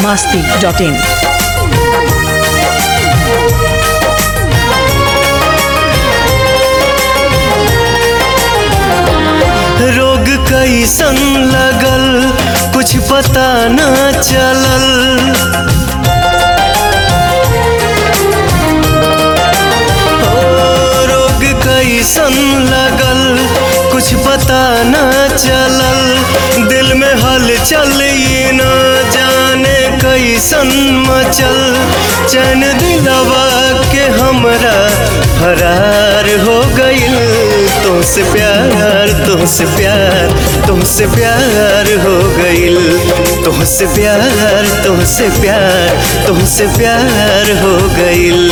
masti.in. रोग कैसन लगल कुछ पता न चलल ओ, रोग कैसन लगल कुछ पता न चलल दिल में हलचल ये न जाने कैसन मचल चैन दिलवा के हमरा फरार हो गइल तुमसे प्यार तुमसे प्यार तुमसे प्यार हो गइल तुमसे प्यार तुमसे प्यार तुमसे प्यार हो गइल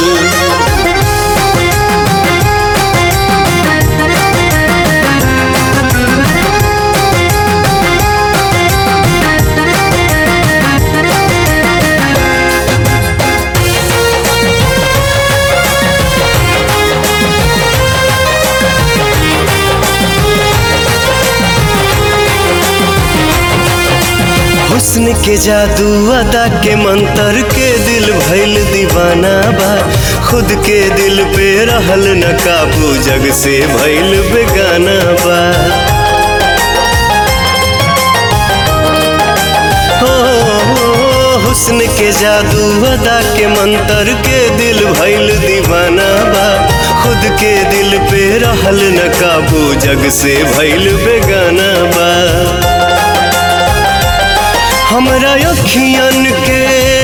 हुस्न के जादू अदा के मंतर के दिल भइल दीवाना बा खुद के दिल पे रहल न काबू जग से भइल बेगाना बा हो हुस्न के जादू अदा के मंतर के दिल भइल दीवाना बा खुद के दिल पे रहल न काबू जग से भइल बेगाना बा हमरा अखियन के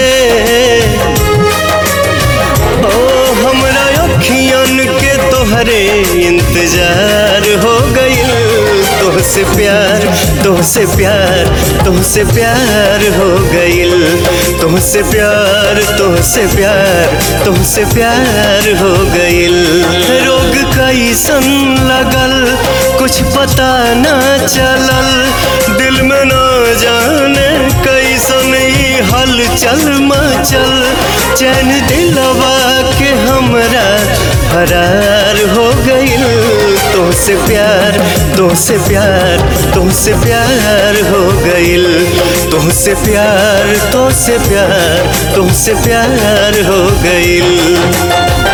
ओ हमरा अखियन के तोहरे इंतजार हो गइल तोहसे प्यार तोहसे प्यार तोहसे प्यार हो गइल तोहसे प्यार तोहसे प्यार तोहसे प्यार हो गइल रोग कैसन लगल कुछ पता न चलल दिल में न जाने कैसन ई हलचल मचल चैन दिलवा के हमरा फरार हो गइल तुमसे प्यार तुमसे प्यार तुमसे प्यार हो गइल तुमसे प्यार तुमसे प्यार तुमसे प्यार हो गइल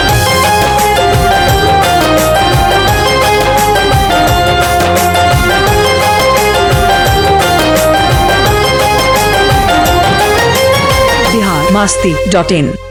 Bihar masti.in.